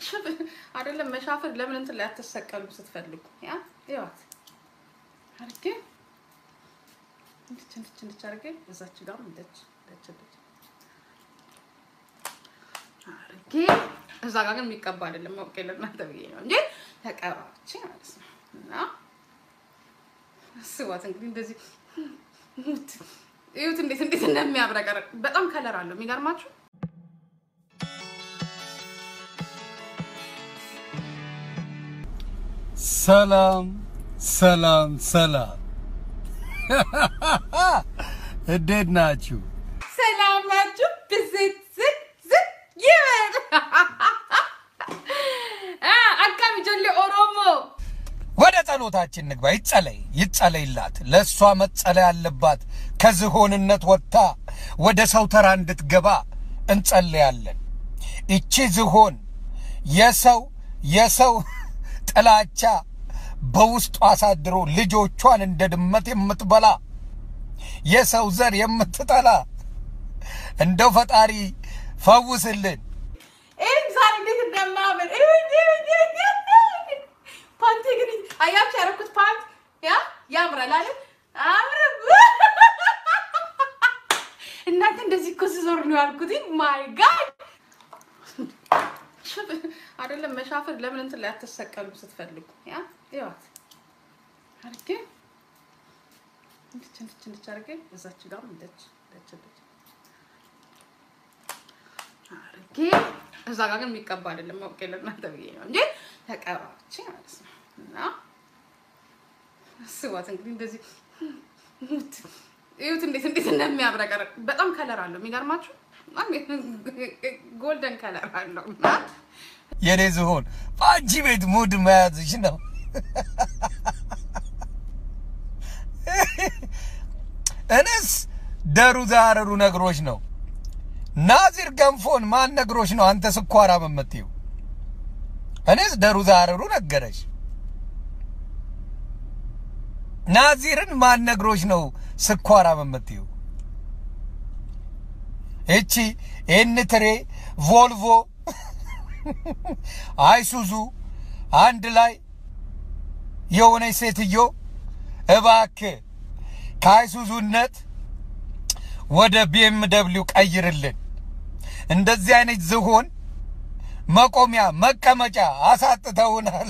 አይደለም መሻፈር ለምን እንትን ላይ አትሰቀሉም ስትፈልጉ? ያ ይዋት አርጌ እንድች እንድች እንድች አርጌ እዛች ጋር እንድች እንድች እንድች አርጌ እዛ ጋር ግን የሚቀባ አይደለም። ማውቄ ለእናንተ ብዬ ነው እንጂ ተቀባች ማለት ነው። እና ስዋት እንግዲህ እንደዚህ እዩት እንዴት እንዴት እንደሚያብረቀርቅ በጣም ከለር አለው የሚገርማችሁ ሰላም ሰላም ሰላም፣ እንዴት ናችሁ? ሰላም ናችሁ? ብዝት ዝት ዝት ይበል አካሚ ጆሌ ኦሮሞ ወደ ጸሎታችን ንግባ። ይጸለይ ይጸለይላት። ለእሷ መጸለይ አለባት። ከዝሆንነት ወጥታ ወደ ሰው ተራ እንድትገባ እንጸለያለን። እቺ ዝሆን የሰው የሰው ጥላቻ በውስጡ አሳድሮ ልጆቿን እንደ ድመት የምትበላ የሰው ዘር የምትጠላ እንደው ፈጣሪ ፈውስልን። ይህም ዛሬ እንዴት እንደማምን ፓንቲ ግን አያችሁ ያደረኩት ፓንት ያ ያምራል አለ አምር እናንተ እንደዚህ እኮ ስዞር ነው ያልኩት። ማይ ጋድ አይደለም መሻፈር ለምን እንትን ላይ አትሰቀሉም ስትፈልጉ? ያ ይዋት አርጌ እንድች እንድች እንድች አርጌ እዛች ጋር እንድች እንድች እንድች አርጌ እዛ ጋር ግን የሚቀባ አይደለም። ማውቄ ለእናንተ ብዬ ነው እንጂ ተቀባች ማለት ነው። እና ስዋት እንግዲህ እንደዚህ እዩት እንዴት እንዴት እንደሚያብረቀርቅ በጣም ከለር አለው የሚገርማችሁ ጎልደን ከለር አለው እና የኔ ዝሆን በአንቺ ቤት ሙድ መያዝሽ ነው። እኔስ ደሩ ዛረሩ ነግሮች ነው። ናዚር ገንፎን ማን ነግሮች ነው አንተ ስኳራ የምትይው? እኔስ ደሩ ዛረሩ ነገረሽ። ናዚርን ማን ነግሮች ነው ስኳራ የምትይው? እቺ ኤንትሬ ቮልቮ አይሱዙ አንድ ላይ የሆነች ሴትዮ እባክህ ከአይሱዙነት ወደ ቢኤም ደብሊው ቀይርልን። እንደዚህ አይነት ዝሆን መቆሚያ መቀመጫ አሳጥተውናል።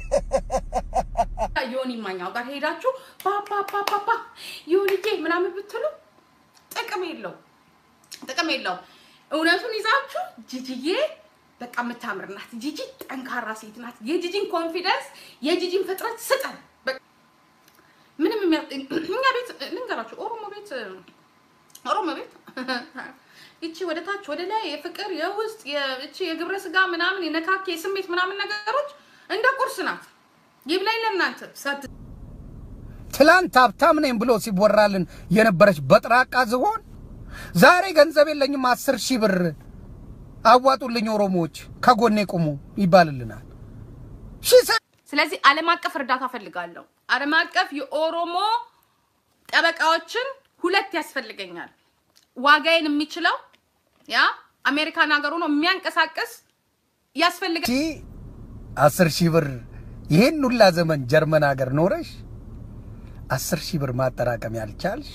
ዮኒ ማኛው ጋር ሄዳችሁ ፓፓፓፓፓ ዮኒዬ ምናምን ብትሉ ጥቅም የለው ጥቅም የለው። እውነቱን ይዛችሁ ጂጂዬ በቃ የምታምር ናት፣ ጂጂ ጠንካራ ሴት ናት፣ የጂጂን ኮንፊደንስ የጂጂን ፍጥረት ስጠን። በቃ ምንም የሚያ እኛ ቤት ልንገራችሁ፣ ኦሮሞ ቤት ኦሮሞ ቤት ይቺ ወደ ታች ወደ ላይ የፍቅር የውስጥ እቺ የግብረ ስጋ ምናምን የነካኬ የስሜት ምናምን ነገሮች እንደ ቁርስ ናት። ይብላኝ ለእናንተ ሳት ትላንት ሀብታም ነኝ ብሎ ሲወራልን የነበረች በጥራቃ ዝሆን ዛሬ ገንዘብ የለኝም አስር ሺህ ብር አዋጡልኝ ኦሮሞዎች ከጎኔ ቁሙ ይባልልናል። ስለዚህ ዓለም አቀፍ እርዳታ ፈልጋለሁ። ዓለም አቀፍ የኦሮሞ ጠበቃዎችን ሁለት ያስፈልገኛል። ዋጋዬን የሚችለው ያ አሜሪካን ሀገር ሆኖ የሚያንቀሳቅስ ያስፈልጋል። ሺህ አስር ሺህ ብር ይሄን ሁላ ዘመን ጀርመን ሀገር ኖረሽ አስር ሺህ ብር ማጠራቀም ያልቻልሽ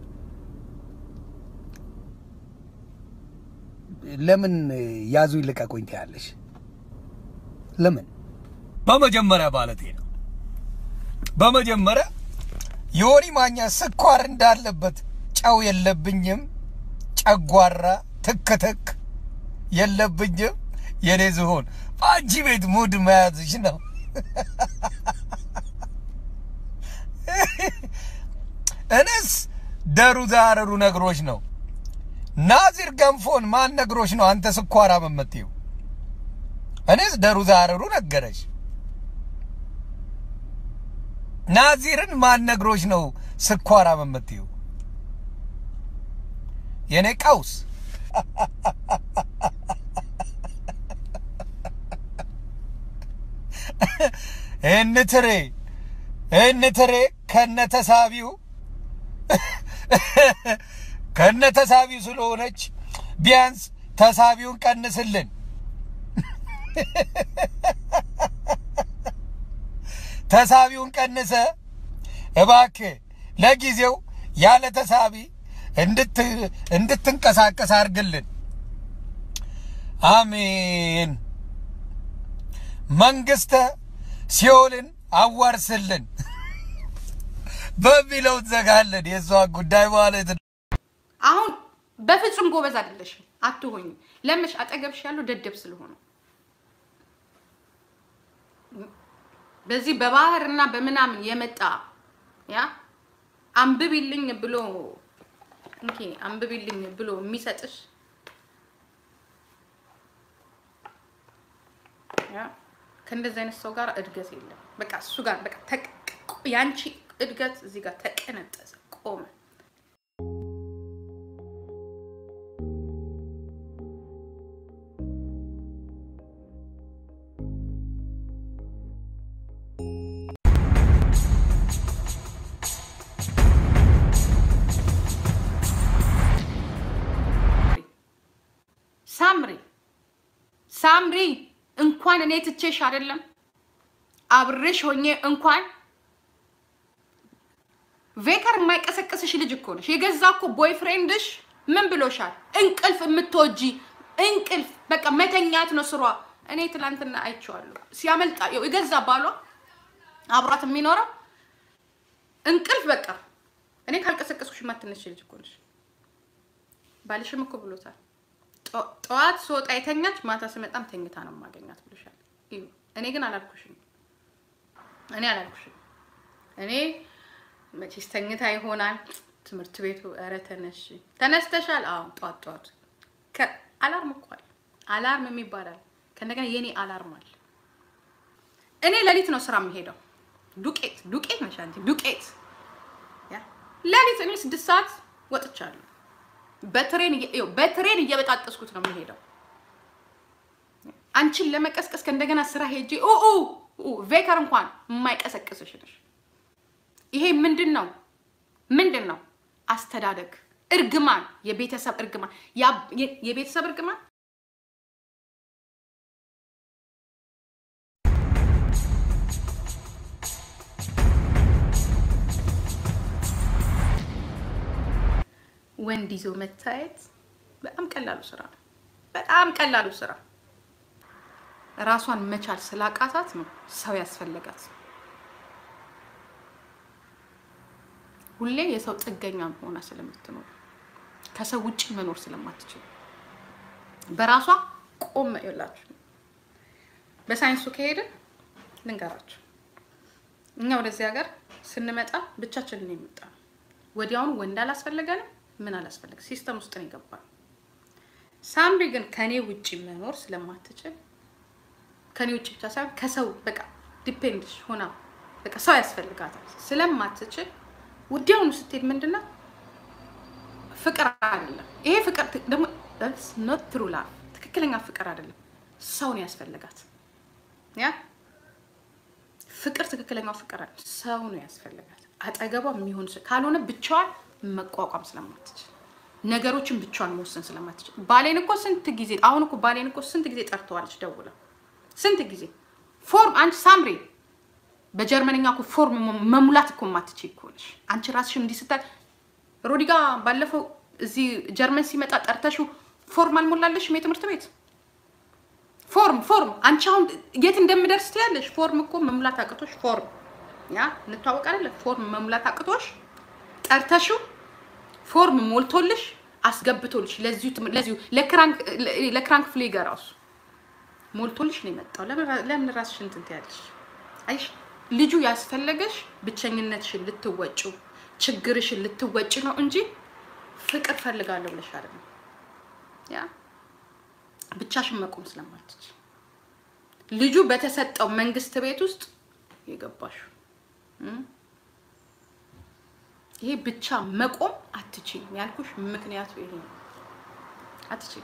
ለምን ያዙ ይልቀቁኝ ትያለሽ? ለምን? በመጀመሪያ ባለቴ ነው። በመጀመሪያ ዮኒ ማኛ ስኳር እንዳለበት ጨው የለብኝም፣ ጨጓራ ትክትክ የለብኝም። የኔ ዝሆን በአንቺ ቤት ሙድ መያዝሽ ነው። እኔስ ደሩ ዛረሩ ነግሮች ነው። ናዚር ገንፎን ማን ነግሮች ነው አንተ ስኳራ የምትይው? እኔስ ደሩ ዛረሩ ነገረሽ። ናዚርን ማን ነግሮች ነው ስኳራ የምትይው? የኔ ቀውስ እንትሬ እንትሬ ከነተሳቢው ከነተሳቢው ስለሆነች ቢያንስ ተሳቢውን ቀንስልን። ተሳቢውን ቀንሰ እባክህ ለጊዜው ያለ ተሳቢ እንድትንቀሳቀስ አድርግልን። አሜን። መንግስተ ሲኦልን አዋርስልን በሚለው ትዘጋለን። የእሷ ጉዳይ ማለት ነው። አሁን በፍጹም ጎበዝ አይደለሽም፣ አትሆኝ። ለምሽ አጠገብሽ ያለው ደደብ ስለሆነ በዚህ በባህር እና በምናምን የመጣ ያ አንብቢልኝ ብሎ እንኪ አንብቢልኝ ብሎ የሚሰጥሽ ያ ከእንደዚህ አይነት ሰው ጋር እድገት የለም። በቃ እሱ ጋር በቃ ያንቺ እድገት እዚህ ጋር ተቀነጠሰ፣ ቆመ። ሳምሪ ሳምሪ እንኳን እኔ ትቼሽ አይደለም አብሬሽ ሆኜ እንኳን ቬከር የማይቀሰቅስሽ ልጅ እኮ ነሽ። የገዛ እኮ ቦይፍሬንድሽ ምን ብሎሻል? እንቅልፍ የምትወጂ እንቅልፍ በቃ መተኛት ነው ስሯ። እኔ ትላንትና አይቼዋለሁ ሲያመልጣ የገዛ ባሏ አብሯት የሚኖረው እንቅልፍ በቃ እኔ ካልቀሰቀስኩሽ የማትነሽ ልጅ እኮ ነሽ። ባልሽም እኮ ብሎታል። ጠዋት ስወጣ የተኛች ማታ ስመጣም ተኝታ ነው የማገኛት ብሎሻል። እኔ ግን አላልኩሽም። እኔ አላልኩሽም። እኔ መቼስ ተኝታ ይሆናል ትምህርት ቤቱ። ኧረ ተነሽ ተነስተሻል? አዎ ጠዋት ጠዋት አላርም እኮ አለ። አላርም የሚባላል ከእንደገና የኔ አላርም አለ። እኔ ሌሊት ነው ስራ የምሄደው። ዱቄት ዱቄት ነሽ አንቺ ዱቄት። ሌሊት እኔ ስድስት ሰዓት ወጥቻለሁ። በትሬን በትሬን እየበጣጠስኩት ነው የምሄደው። አንቺን ለመቀስቀስ ከእንደገና ስራ ሄጄ ቬከር እንኳን የማይቀሰቅስሽ ነሽ። ይሄ ምንድን ነው? ምንድን ነው? አስተዳደግ፣ እርግማን፣ የቤተሰብ እርግማን፣ የቤተሰብ እርግማን ወንድ ይዞ መታየት በጣም ቀላሉ ስራ ነው። በጣም ቀላሉ ስራ ራሷን መቻል ስላቃታት ነው ሰው ያስፈለጋት። ሁሌ የሰው ጥገኛ ሆና ስለምትኖር ከሰው ውጭ መኖር ስለማትችል በራሷ ቆም ይላችሁ። በሳይንሱ ከሄድን ልንገራችሁ፣ እኛ ወደዚህ ሀገር ስንመጣ ብቻችንን ነው የመጣ ነው። ወዲያውኑ ወንድ አላስፈለገንም ምን አላስፈለገ ሲስተም ውስጥ ነው የገባል። ሳምሪ ግን ከኔ ውጭ መኖር ስለማትችል ከኔ ውጭ ብቻ ሳይሆን ከሰው በቃ ዲፔንድ ሆና በቃ ሰው ያስፈልጋታል ስለማትችል ወዲያውኑ ስትሄድ ምንድነው ፍቅር አይደለም ይሄ ፍቅር ደግሞ ኖት ትሩ ላቭ ትክክለኛ ፍቅር አይደለም። ሰው ነው ያስፈልጋት። ያ ፍቅር ትክክለኛው ፍቅር አይደለም። ሰው ነው ያስፈልጋት። አጠገቧ የሚሆን ካልሆነ ብቻዋን መቋቋም ስለማትችል ነገሮችን ብቻዋን መወሰን ስለማትችል ባሌን እኮ ስንት ጊዜ አሁን እኮ ባሌን እኮ ስንት ጊዜ ጠርተዋለች ደውላ ስንት ጊዜ ፎርም አንቺ ሳምሪ በጀርመንኛ እኮ ፎርም መሙላት እኮ የማትችይ እኮ ነሽ አንቺ ራስሽን እንዲህ ስታይ ሮዲጋ ባለፈው እዚህ ጀርመን ሲመጣ ጠርተሽው ፎርም አልሞላለሽም የትምህርት ቤት ፎርም ፎርም አንቺ አሁን የት እንደምደርስ ትያለሽ ፎርም እኮ መሙላት አቅቶሽ ፎርም ያ እንተዋወቅ አይደለ ፎርም መሙላት አቅቶሽ ጠርተሽው ፎርም ሞልቶልሽ አስገብቶልሽ ለዚሁ ለዚሁ ለክራንክ ለክራንክ ፍሌገር ራሱ ሞልቶልሽ ነው የመጣው። ለምን ራስሽን እንትን ትያለሽ? አይሽ ልጁ ያስፈለገሽ ብቸኝነትሽን ልትወጪ ችግርሽን ልትወጪ ነው እንጂ ፍቅር ፈልጋለሁ ብለሽ አይደለም። ያ ብቻሽን መቆም ስለማትችል ልጁ በተሰጠው መንግስት ቤት ውስጥ የገባሽው ይሄ ብቻ መቆም አትችይም ያልኩሽ ምክንያቱ ይሄ ነው። አትችይም።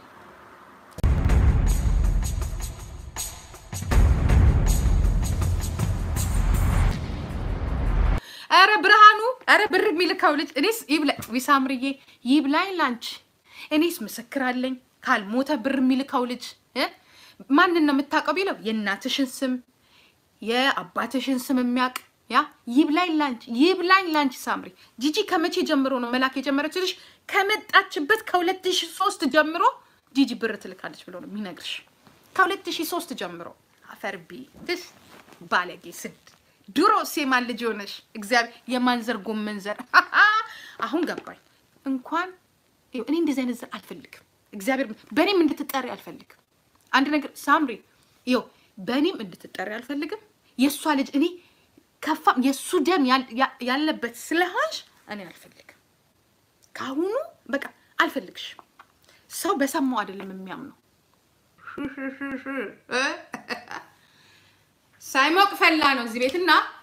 ኧረ ብርሃኑ፣ ኧረ ብር የሚልከው ልጅ እኔስ ዊሳምርዬ ይብላኝ ላንቺ። እኔስ ምስክር አለኝ ካልሞተ ብር የሚልከው ልጅ ማንን ነው የምታውቀው ቢለው የእናትሽን ስም የአባትሽን ስም የሚያውቅ ያ ይብላኝ ላንቺ ይብላኝ ላንቺ ሳምሪ ጂጂ ከመቼ ጀምሮ ነው መላክ የጀመረችልሽ? ከመጣችበት ከሁለት ሺህ ሶስት ጀምሮ ጂጂ ብር ትልካለች ብሎ ነው የሚነግርሽ። ከሁለት ሺህ ሶስት ጀምሮ አፈርቢ ትሽ ባለጌ ስድ ድሮ ሴማን ልጅ ሆነሽ እግዚአብሔር የማንዘር ጎመን ዘር አሁን ገባኝ። እንኳን ይኸው እኔ እንደዚህ አይነት ዘር አልፈልግም። እግዚአብሔር በእኔም እንድትጠሪ አልፈልግም። አንድ ነገር ሳምሪ ይኸው በእኔም እንድትጠሪ አልፈልግም። የእሷ ልጅ እኔ ከፋም የእሱ ደም ያል- ያ- ያለበት ስለሆንሽ እኔ አልፈልግም። ከአሁኑ በቃ አልፈልግሽም። ሰው በሰማው አይደለም የሚያምነው። ሳይሞቅ ፈላ ነው እዚህ ቤት እና